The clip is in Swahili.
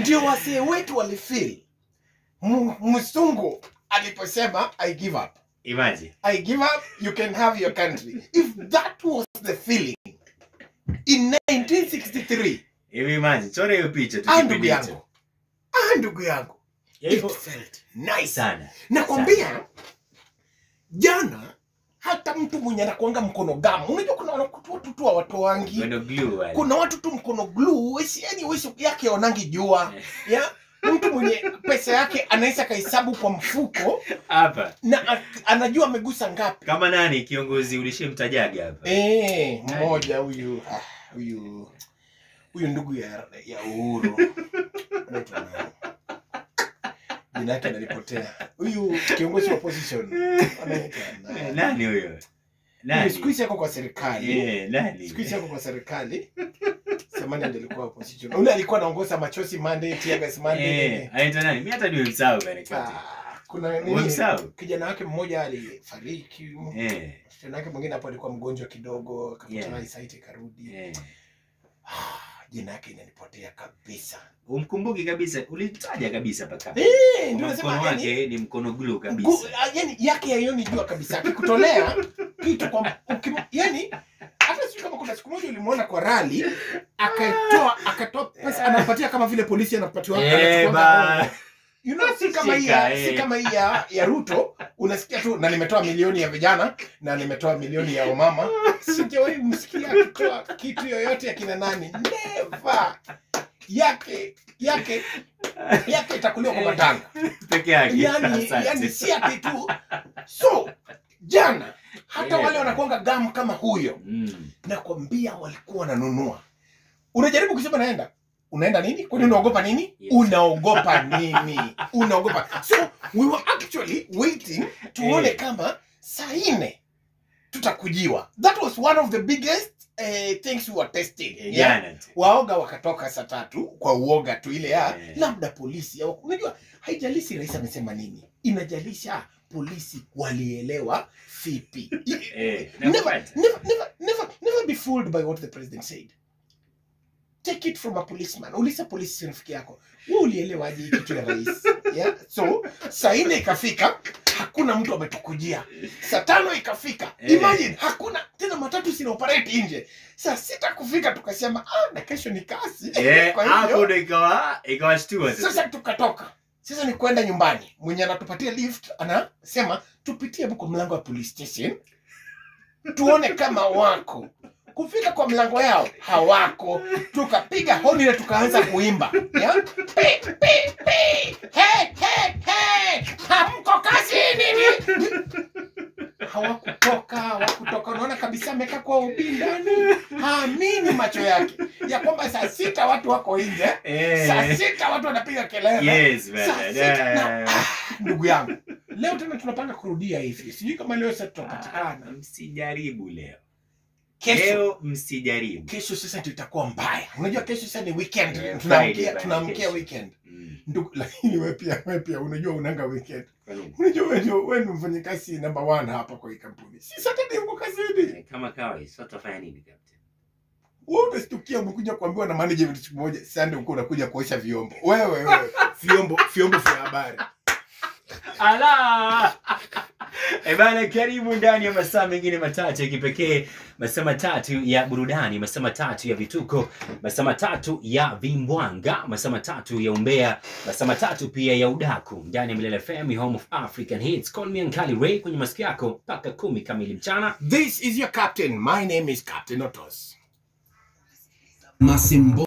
ndio wasee wetu walifeel M- mzungu aliposema i give up Imagine. i give up you can have your country if that was the feeling in 1963 Hivi imagine, chora hiyo picha tu ah kipindi ndugu hicho. yangu ah ndugu yangu it Hivyo felt nice sana. nakwambia jana hata mtu mwenye anakuanga mkono gamu unajua kuna watu watu tu watoangi Wendo glue wale. kuna watu tu mkono glue wesi yani wesi yake onangi jua ya mtu mwenye pesa yake anaweza kahesabu kwa mfuko Hapa. na a- anajua amegusa ngapi Kama nani kiongozi ulishemtajaga hapa? Eh, mmoja huyu ah, huyu huyu ndugu ya, ya Uhuru Anaitwa nani? jina yake nalipotea huyu kiongozi wa opposition anaitwa Eh, nani? Nani huyo? Huyu Nani? siku hizi yako kwa serikali Eh, nani? siku hizi yako kwa serikali samani ndiye alikuwa opposition ule alikuwa anaongoza machozi Monday tear gas Monday Eh, anaitwa nani? Mimi hata nimemsahau bana kati. Ah, kuna nini Umemsahau? kijana wake mmoja alifariki Eh. kijana wake mwingine hapo alikuwa mgonjwa kidogo akapata Yeah. eyesight ikarudi Eh. Ah, jina yake inanipotea kabisa Umkumbuki kabisa, ulitaja kabisa paka. Eh, ndio Kwamba nasema mkono yani, wake ni mkono glue gu- kabisa. ah, yani yake yaioni jua kabisa akikutolea kitu kwa ukim, yani hata sijui kama kuna siku moja ulimwona kwa rali akatoa akatoa pesa anapatia kama vile polisi anapatiwa Eh, anachukua ba. hongo. you know si kama hii ya, Shika, si eh. kama hii ya, ya Ruto unasikia tu na nimetoa milioni ya vijana na nimetoa milioni ya umama sijawahi msikia akitoa kitu yoyote ya kina nani never yake yake yake itakuliwa kwa matanga Peke yake. yani, Asante. yani si ati tu so jana hata Yeah. wale wanakuanga gamu kama huyo Mm. nakwambia walikuwa wananunua unajaribu kusema naenda unaenda nini kwani unaogopa nini Yes. unaogopa nini unaogopa so we were actually waiting tuone Eh. kama saa nne tutakujiwa that was one of the biggest uh, things we were testing Eh, yeah? Jana tu. waoga wakatoka saa tatu kwa uoga tu ile ya Eh. labda polisi au unajua haijalishi rais amesema nini inajalisha polisi walielewa vipi Eh, never, nakupata. never, never, never, never be fooled by what the president said take it from a policeman uliza polisi rafiki yako we ulielewaje hii kitu ya rais yeah? so saa nne ikafika hakuna mtu ametukujia saa tano ikafika Eh. imagine hakuna tena matatu sina operate nje saa sita kufika tukasema ah, na kesho ni kasi Eh, Kwa hivyo- hapo ndo ikawa ikawashtua sasa. sasa tukatoka sasa ni kwenda nyumbani mwenye anatupatia lift anasema tupitie hapo kwa mlango wa police station tuone kama wako kufika kwa mlango yao hawako tukapiga honi na tukaanza kuimba ya? Pi, pi, pi. Hey, hey, hey. hamko kazini ni hawakutoka hawakutoka unaona kabisa amekaa kwa ubindani haamini macho yake ya kwamba saa sita watu wako nje Eh. saa sita watu wanapiga kelele Yes, Saa bana. sita na- Da. ah, ndugu yangu leo tena tunapanga kurudia hivi sijui kama leo sasa Ah, tutapatikana Msijaribu leo. kesho Leo msijaribu. kesho sasa ndio itakuwa mbaya unajua kesho sasa ni weekend Yeah, tunaamkia Friday, tunaamkia kesho. weekend Mm. ndugu lakini wewe pia wewe pia unajua unanga weekend Kwa nini? unajua wewe ndio wewe ndio mfanyakazi number one hapa kwa hii kampuni si Saturday uko kazini Eh, Kama kawaida, sasa tutafanya nini captain? wewe utastukia umekuja kuambiwa na management siku moja Sunday uko unakuja kuosha vyombo wewe wewe vyombo vyombo vya habari Ala! Eh bana, karibu ndani ya masaa mengine matatu ya kipekee, masaa matatu ya burudani, masaa matatu ya vituko, masaa matatu ya vimbwanga, masaa matatu ya umbea, masaa matatu pia ya udaku ndani ya Milele FM, home of African hits. Call me Ankali Ray kwenye masikio yako mpaka kumi kamili mchana. This is your captain. My name is Captain Otos. Masimbo